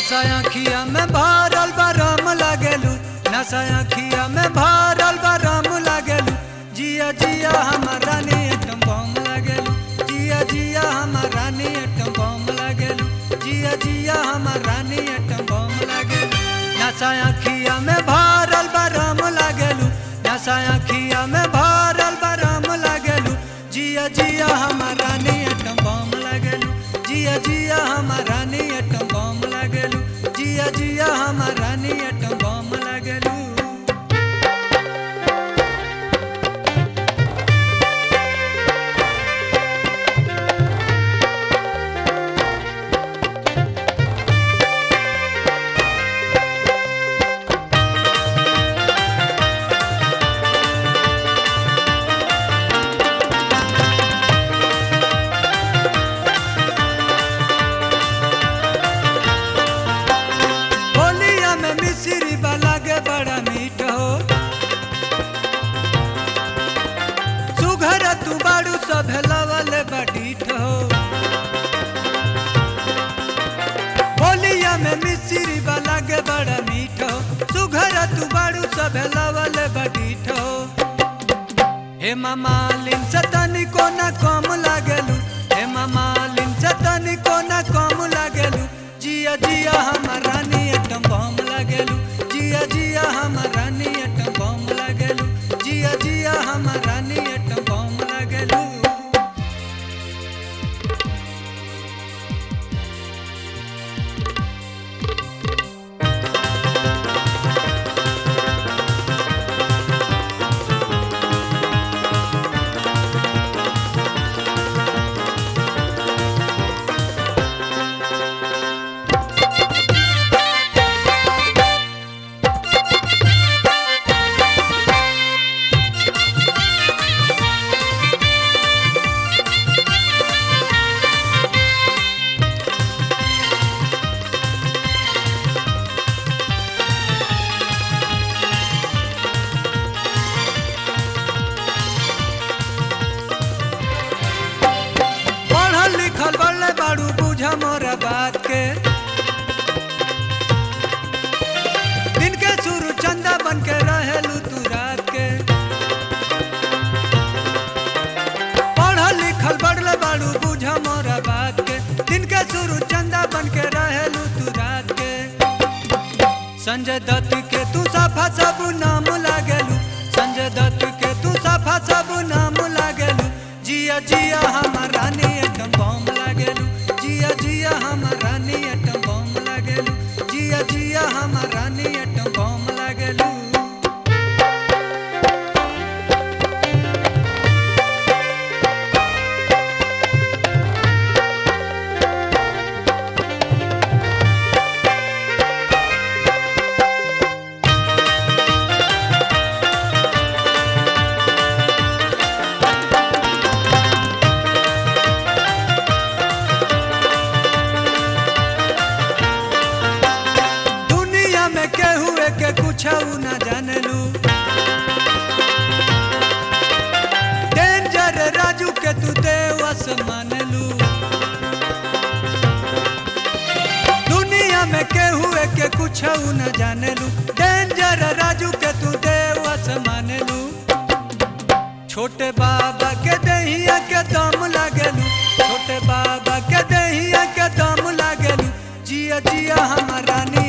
नशा अखिया में भरल बरम लागेलू नशा अखिया में भरल बरम लागेलू जिया जिया हमर रानी एकदम बम लागेलू जिया जिया हमर रानी एकदम बम लागेलू जिया जिया हमर रानी एकदम बम लागेलू नशा अखिया में भरल बरम लागेलू नशा अखिया में भरल बरम लागेलू जिया जिया हमर रानी एकदम बम लागेलू जिया जिया हमर रानी एकदम बम लागेलू जिया जिया हमर रानी एकदम बम लागेलू होलिया में मिश्री वाला के बड़ा मीठ हो सुघर तू बाड़ू सब लवल बडीठ हो होलिया में मिश्री वाला के बड़ा मीठ हो सुघर तू बाड़ू सब लवल बडीठ हो हे मालिन सतनी को न कम लागेलू हे मालिन सतनी को न कम लागेलू जिया जिया हमर रानी एकदम बम लागेलू जिया जिया हमर रानी एकदम बम लागेलू जिया जिया हमर रानी एकदम बम लागेलू पढ़ल लिखल बड़े बाड़ू बुझ मोरा बात के दिन के शुरू चंदा बन के रहेलू तू रात के पढ़ल लिखल बड़ले बाड़ू बुझ मोरा बात के दिन के शुरू चंदा बन के रहेलू तू रात के संजय दत्त के तू साफा सब नाम लागेलू संजय दत्त के तू साफा सब नाम लागेलू जिया जिया हमर रानी एकदम बम लागेलू जिया जिया हमर रानी एकदम बम लागेलू जिया जिया हमर रानी एकदम बम लागेलू दुनिया में केहू के कुछ न जानलू डेंजर राजू के तू देवस मानलू दुनिया में केहू के कुछ न जानलू डेंजर राजू के तू देवस मानलू छोटे बाबा के दहिया के दम लागेलू छोटे बाबा के दहिया के दम लागेलू जिया जिया हमर रानी